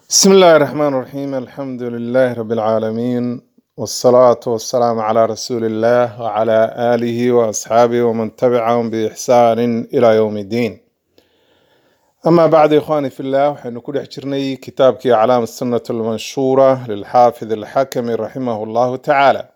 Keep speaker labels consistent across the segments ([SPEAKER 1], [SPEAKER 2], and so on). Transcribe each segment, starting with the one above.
[SPEAKER 1] بسم الله الرحمن الرحيم الحمد لله رب العالمين والصلاة والسلام على رسول الله وعلى آله وأصحابه ومن تبعهم بإحسان إلى يوم الدين أما بعد إخواني في الله وحين كل حجرني كتابك أعلام السنة المنشورة للحافظ الحكم رحمه الله تعالى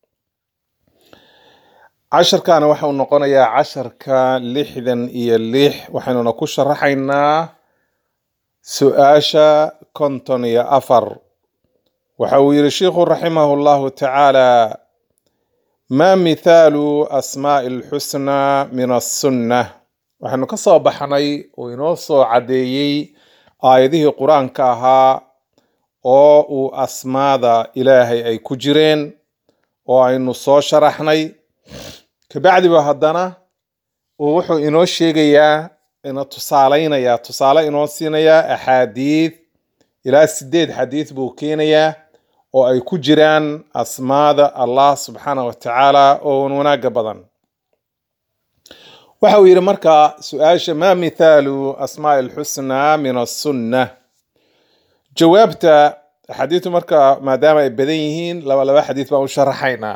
[SPEAKER 1] عشر كان وحو نقونيا عشر كان لحدا إيا الليح وحين نكوش رحينا su-aasha konton iyo afar waxa uu yidhi sheikhu raximahu llahu tacaala maa mithaalu asmaa'i alxusnaa min assunna waxaynu ka soo baxnay oo inoo soo caddeeyey aayadihii qur-aanka ahaa oo uu asmaada ilaahay ay ku jireen oo aynu soo sharaxnay kabacdiba haddana uu wuxuu inoo sheegayaa ina tusaalaynayaa tusaale inoo siinayaa axaadiid ilaa sideed xadiid buu keenayaa oo ay ku jiraan asmaada allah subxaana wa tacaala oo wanaaga badan waxa uu yidhi marka su-aasha maa mithaalu asmaa'i alxusnaa min assunna jawaabta axaadiidtu marka maadaama ay badan yihiin laba laba xadiid baan u sharaxaynaa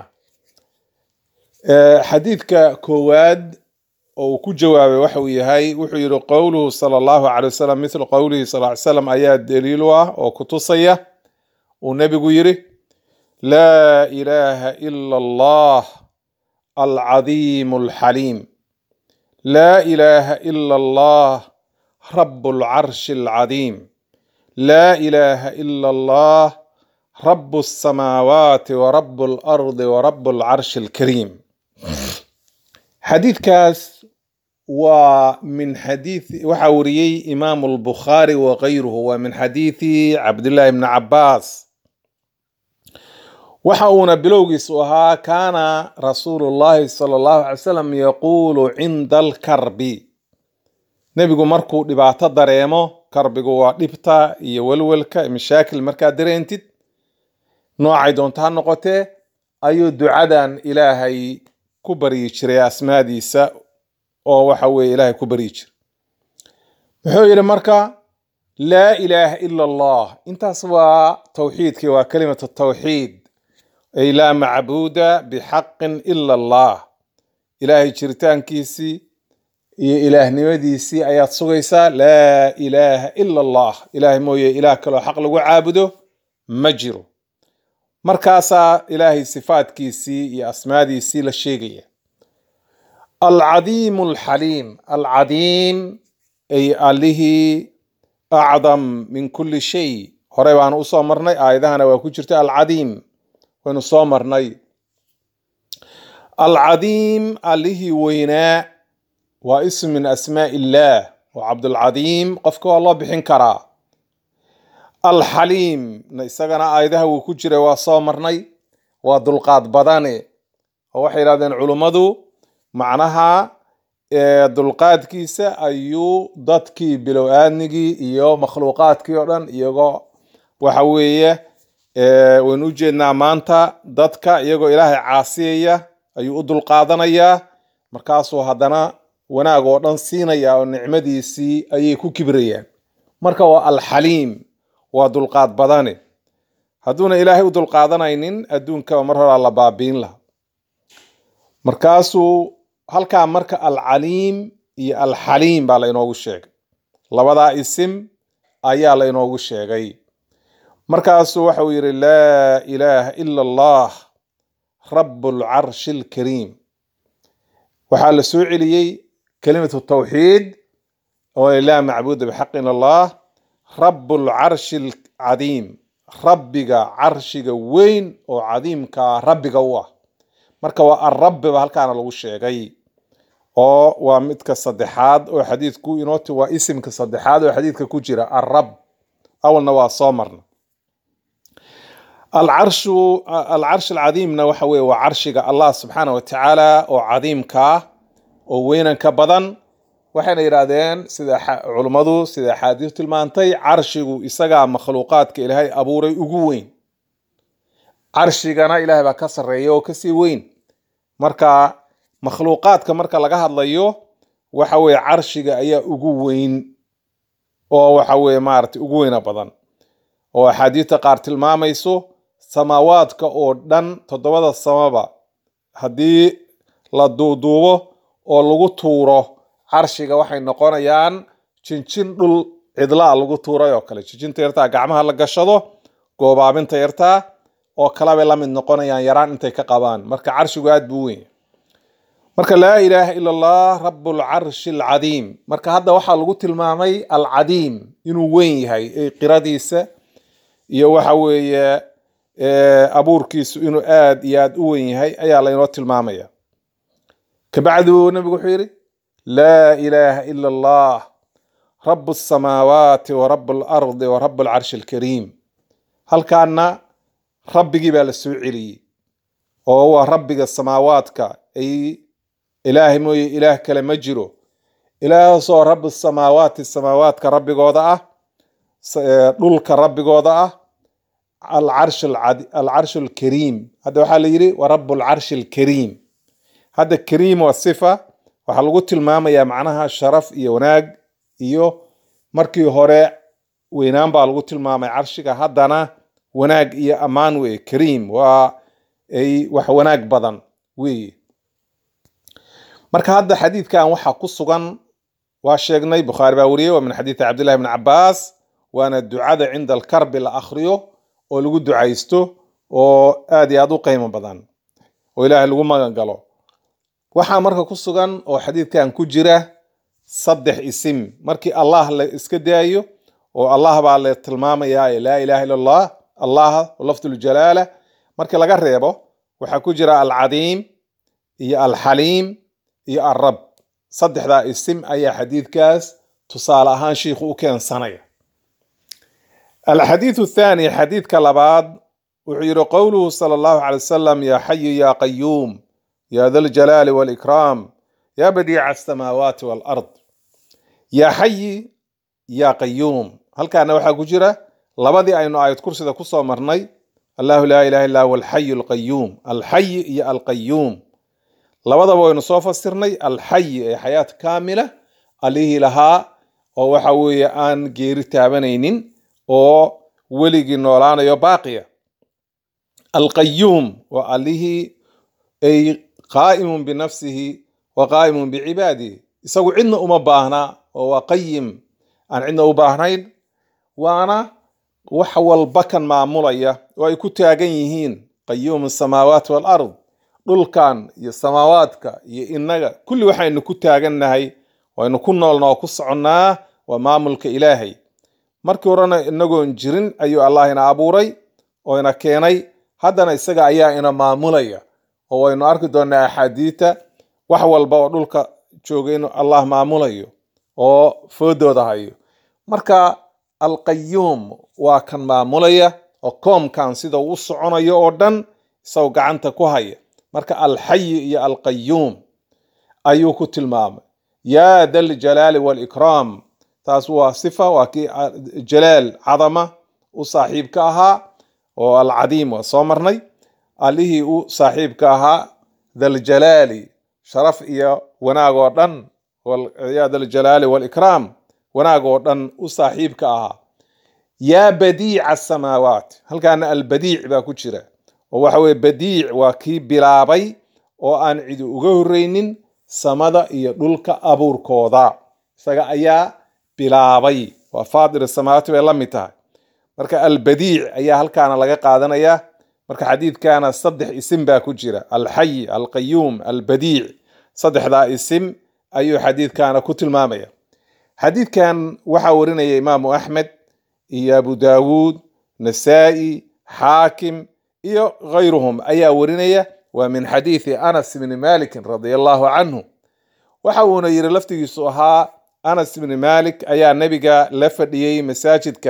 [SPEAKER 1] xadiidka koowaad oo uu ku jawaabay waxa uu yahay wuxuu yidhi qowluhu sala allahu calay wasalam mithlu qowlihi sal ly slam ayaa daliil u ah oo ku tusaya uu nebigu yidhi laa ilaaha ila allah alcadiimu alxaliim laa ilaaha ila allah rabu alcarshi alcadiim laa ilaaha ila allah rabu alsamaawaati wa rabu alardi wa rabu alcarshi alkariim xadiidkaas waa min xadiii waxaa wariyey imaamu albukhaari wa kayruhu waa min xadiidi cabdillahi bni cabaas waxa uuna bilowgiisu ahaa kaana rasuulu llahi sala allahu alay salam yaquulu cinda alkarbi nebigu markuu dhibaato dareemo karbigu waa dhibta iyo welwelka mashaakil markaad dareentid noocay doonto ha noqotee ayuu ducadan ilaahay ku baryi jiray asmaadiisa oo waxa weeye ilaahay ku baryi jira muxuu yidhi marka laa ilaaha ila allah intaas waa tawxiidkii waa kalimatu tawxiid ay laa macbuuda bixaqin ila allah ilaahay jiritaankiisii iyo ilaahnimadiisii ayaad sugaysaa laa ilaaha ila allah ilaahay mooye ilaah kaloo xaq lagu caabudo ma jiro markaasaa ilaahay sifaadkiisii iyo asmaadiisii la sheegaya alcadiimu alxaliim alcadiim ay allihii acdam min kulli shay horey baanu usoo marnay aayadahana waa ku jirta alcadiim waynu soo marnay alcadiim allihii weynaa waa ism min asmaa illaah waa cabdulcadiim qofka waa loo bixin karaa alxaliim isagana aayadaha wuu ku jiray waa soo marnay waa dulqaad badane oo waxay yidhahdeen culummadu macnaha dulqaadkiisa ayuu dadkii bilow aadnigii iyo makhluuqaadkii oo dhan iyagoo waxa weeye waynu ujeednaa maanta dadka iyagoo ilaahay caasiyaya ayuu u dulqaadanayaa markaasuu haddana wanaag oo dhan siinaya oo nicmadiisii ayay ku kibrayaan marka waa alxaliim waa dulqaad badane hadduuna ilaahay u dulqaadanaynin adduunkaba mar horaa la baabiin laha markaasuu halkaa marka alcaliim iyo alxaliim baa la inoogu sheegay labadaa isim ayaa la inoogu sheegay markaasuu waxa uu yidhi laa ilaaha ila allah rabu alcarshi alkariim waxaa la soo celiyey kelimatu tawxiid oo laa macbuuda bixaqi ila allah rabu alcarshi alcadiim rabbiga carshiga weyn oo cadiimkaa rabbiga u ah marka waa arabbi ba halkaana lagu sheegay oo waa midka saddexaad oo xadiidku inooti waa isimka saddexaad oo xadiidka ku jira arab awalna waa soo marna alcarshu alcarsh alcadiimna waxa weye waa carshiga allah subxaana wa tacaala oo cadiimkaa oo weynanka badan waxayna yidhaahdeen sida culummadu sida axaadiis tilmaantay carshigu isagaa makhluuqaadka ilaahay abuuray ugu weyn carshigana ilaahay baa ka sarreeya oo kasii weyn marka makhluuqaadka marka laga hadlayo waxa weye carshiga ayaa ugu weyn oo waxa weye maaragtay ugu weyna badan oo axaadiista qaar tilmaamayso samaawaadka oo dhan toddobada samaba haddii la duuduubo oo lagu tuuro carshiga waxay noqonayaan jinjin dhul cidlaa lagu tuuray oo kale jinjinta yartaa gacmaha la gashado goobaabinta yartaa oo kalebay la mid noqonayaan yaraan intay ka qabaan marka carshigu aad buu weyn marka laa ilaaha ila allah rablcarshi alcadiim marka hadda waxaa lagu tilmaamay alcadiim inuu weyn yahay ee qiradiisa iyo waxa weeye abuurkiisu inuu aad iyo aad u weyn yahay ayaa laynoo tilmaamaya kabacdu nabigu wuxuu yidhi laa ilaaha ila allah rabu asamaawaati wa rabu alardi wa rabu alcarshi alkariim halkaana rabbigii baa la soo celiyey oo waa rabbiga samaawaadka ay ilaahay mooye ilaah kale ma jiro ilaahasoo rabu samaawaati samaawaadka rabbigooda ah dhulka rabbigooda ah alcarshi alkariim hadda waxaa la yidhi wa rabu alcarshi alkariim hadda kariim waa sifa waxaa lagu tilmaamayaa macnaha sharaf iyo wanaag iyo markii hore weynaan baa lagu tilmaamay carshiga haddana wanaag iyo ammaan weye kariim waa ay wax wanaag badan weye marka hadda xadiidkan waxaa ku sugan waa sheegnay bukhaari baa wariyey waa min xadiidi cabdillahi bni cabaas waana ducada cinda alkarbi la akhriyo oo lagu ducaysto oo aad iyo aad u qiimo badan oo ilaahay lagu magan galo waxaa marka ku sugan oo xadiidkan ku jira saddex isim markii allah la iska daayo oo allah baa la tilmaamayaa laa ilaha illa allah allah lafduljalaala markii laga reebo waxaa ku jira alcadiim iyo alxaliim iyo alrab saddexdaa isim ayaa xadiidkaas tusaale ahaan shiikhu u keensanaya alxadiidu athaani xadiidka labaad wuxuu yidhi qowluhu sala allahu calay wasalam yaa xayu yaa qayuum yaa da ljalaali walikraam yaa badiica asamaawaati walard yaa xayi yaa qayuum halkaana waxaa ku jira labadii aynu aayad kursida kusoo marnay allahu laa ilaha illa huwa alxayu alqayuum alxayi iyo alqayuum labadaba waynu soo fasirnay alxayi ee xayaat kaamila allihii lahaa oo waxa weeye aan geeri taabanaynin oo weligii noolaanayo baaqiya alqayuum waa allihii ay qaa'imun binafsihi wa qaa'imun bicibaadihi isagu cidna uma baahnaa oo waa qayim aan cidna u baahnayn waana wax walba kan maamulaya oo ay ku taagan yihiin qayuumu samaawaati walard dhulkan iyo samaawaadka iyo innaga kulli waxaynu ku taagannahay waynu ku noolna oo ku soconnaa waa maamulka ilaahay markii horena inagoon jirin ayuu allah ina abuuray oo ina keenay haddana isaga ayaa ina maamulaya oo waynu arki doonaa axaadiita wax walba oo dhulka jooga inuu allah maamulayo oo foodooda hayo marka alqayuum waa kan maamulaya oo koomkan sida uu u soconayo oo dhan isagoo gacanta ku haya marka alxayi iyo alqayuum ayuu ku tilmaamay yaa da ljalaali walikraam taas waa sifa waa kii jalaal cadama u saaxiibka ahaa oo alcadiim waa soo marnay allihii u saaxiibka ahaa daljalaali sharaf iyo wanaag oo dhan yaa daljalaali walikraam wanaag oo dhan u saaxiibka ahaa yaa badiica asamaawaat halkaana albadiic baa ku jira oo waxa weye badiic waa kii bilaabay oo aan cidi uga horreynin samada iyo dhulka abuurkooda isaga ayaa bilaabay waa faadir samaawaati bay la mid tahay marka albadiic ayaa halkaana laga qaadanaya marka xadiidkana saddex isim baa ku jira alxayi alqayuum albadiic saddexdaa isim ayuu xadiidkana ku tilmaamaya xadiidkan waxaa warinaya imaamu axmed iyo abu daawuud nasaa'i xaakim iyo gayruhum ayaa warinaya waa min xadiidi anas bni malikin radia allahu canhu waxa uuna yidhi laftigiisu ahaa anas bni malik ayaa nebiga la fadhiyey masaajidka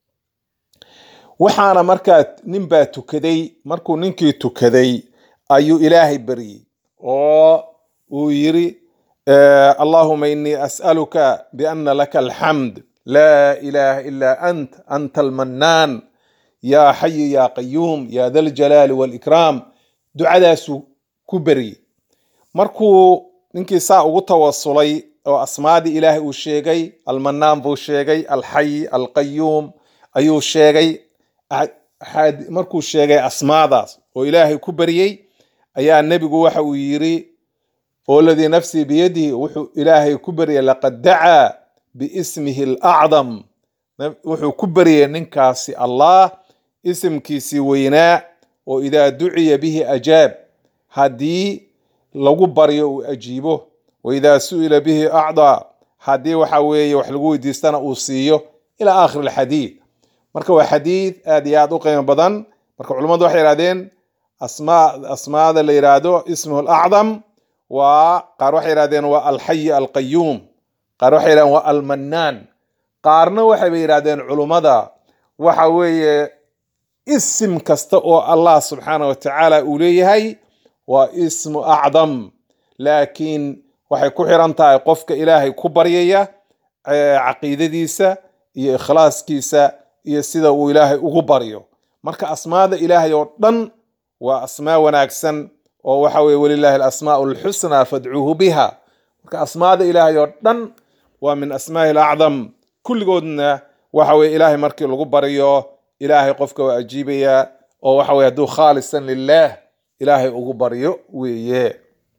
[SPEAKER 1] waxaana markaa nin baa tukaday markuu ninkii tukaday ayuu ilaahay baryey oo uu yidhi allahuma inii as'aluka biana laka alxamd laa ilaha ila ant anta almanaan yaa xayu yaa qayuum yaa da ljalaali walikraam ducadaasuu ku beryey markuu ninkii saa ugu tawasulay oo asmaadii ilaahay uu sheegay almanaan buu sheegay alxay alqayuum ayuu sheegay markuu sheegay asmaadaas oo ilaahay ku baryey ayaa nebigu waxa uu yiri oo ladii nafsii biyadihi wuxuu ilaahay ku baryay laqad dacaa biismihi alacdam wuxuu ku baryay ninkaasi allah isimkiisii weynaa oo idaa duciya bihi ajaab haddii lagu baryo uu ajiibo wa idaa su'ila bihi acdaa haddii waxa weeye wax lagu weydiistana uu siiyo ilaa aakhir alxadiid marka waa xadiid aad iyo aad u qiimo badan marka culummadu waxay yihahdeen asmaa asmaada la yidhaahdo ismuhu alacdam waa qaar waxay yihahdeen waa alxayi alqayuum qaar waxay yihahdeen waa almanaan qaarna waxayba yidhahdeen culummada waxa weeye isim kasta oo allah subxaana wa tacaala uu leeyahay waa ismu acdam laakiin waxay ku xiran tahay qofka ilaahay ku baryaya caqiidadiisa iyo ikhlaaskiisa iyo sida uu ilaahay ugu baryo marka asmaada ilaahay oo dhan waa asmaa wanaagsan oo waxa weye walilahi alasmaau alxusnaa fadcuuhu biha marka asmaada ilaahay oo dhan waa min asmaahi alacdam kulligoodna waxa weye ilaahay markii lagu baryo ilaahay qofka waa ajiibaya oo waxa weye hadduu khaalisan lilah ilaahay ugu baryo weeye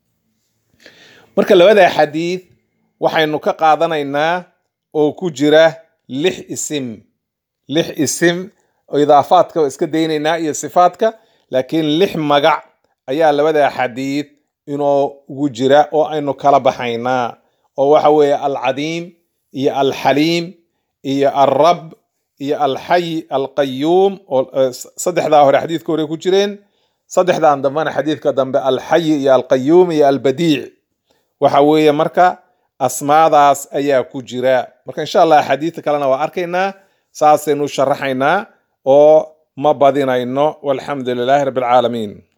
[SPEAKER 1] marka labada xadiid waxaynu ka qaadanaynaa oo ku jira lix isim lix isim oo idaafaadka iska daynaynaa iyo sifaadka laakiin lix magac ayaa labada xadiid inoo ugu jira oo aynu kala baxaynaa oo waxa weeye alcadiim iyo alxaliim iyo alrab iyo alxay alqayuum oo saddexdaa hore xadiidka hore ku jireen saddexdan dambena xadiidka dambe alxayi iyo alqayuum iyo albadiic waxa weeye marka asmaadaas ayaa ku jira marka insha allah axaadiidta kalena waa arkaynaa saasaynu sharaxaynaa oo ma badinayno walxamdu lilaahi rabbi alcaalamiin